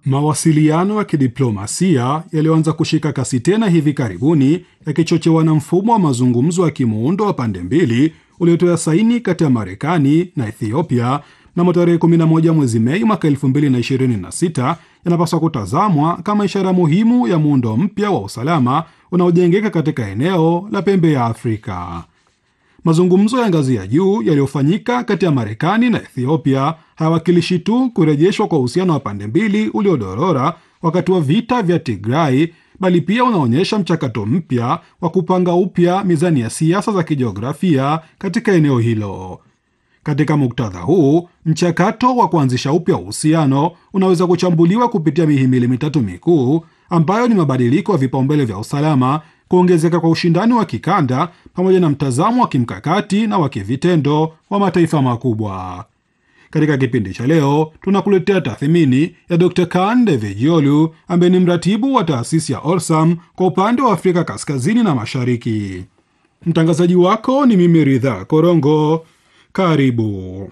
Mawasiliano ya kidiplomasia yaliyoanza kushika kasi tena hivi karibuni yakichochewa na mfumo wa mazungumzo ya kimuundo wa pande mbili uliotoa saini kati ya Marekani na Ethiopia mnamo tarehe 11 mwezi Mei mwaka 2026 yanapaswa kutazamwa kama ishara muhimu ya muundo mpya wa usalama unaojengeka katika eneo la pembe ya Afrika. Mazungumzo ya ngazi ya juu yaliyofanyika kati ya Marekani na Ethiopia hayawakilishi tu kurejeshwa kwa uhusiano wa pande mbili uliodorora wakati wa vita vya Tigray, bali pia unaonyesha mchakato mpya wa kupanga upya mizani ya siasa za kijiografia katika eneo hilo. Katika muktadha huu, mchakato wa kuanzisha upya uhusiano unaweza kuchambuliwa kupitia mihimili mitatu mikuu ambayo ni mabadiliko ya vipaumbele vya usalama, kuongezeka kwa ushindani wa kikanda, pamoja na mtazamo wa kimkakati na wa kivitendo wa mataifa makubwa. Katika kipindi cha leo tunakuletea tathmini ya Dr. Kaan Devejiolu ambaye ni mratibu wa taasisi ya Orsam kwa upande wa Afrika kaskazini na mashariki. Mtangazaji wako ni mimi Ridha Korongo. Karibu.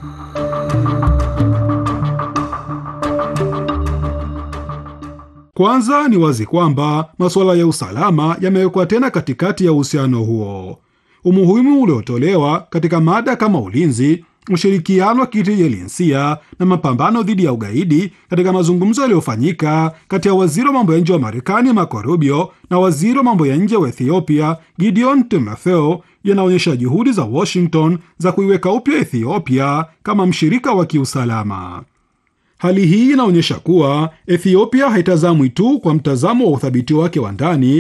Kwanza ni wazi kwamba masuala ya usalama yamewekwa tena katikati ya uhusiano huo. Umuhimu uliotolewa katika mada kama ulinzi, ushirikiano wa kitijinsia na mapambano dhidi ya ugaidi katika mazungumzo yaliyofanyika kati ya waziri wa mambo ya nje wa Marekani Marco Rubio na waziri wa mambo ya nje wa Ethiopia Gideon Timotheo yanaonyesha juhudi za Washington za kuiweka upya Ethiopia kama mshirika wa kiusalama. Hali hii inaonyesha kuwa Ethiopia haitazamwi tu kwa mtazamo wa uthabiti wake wa ndani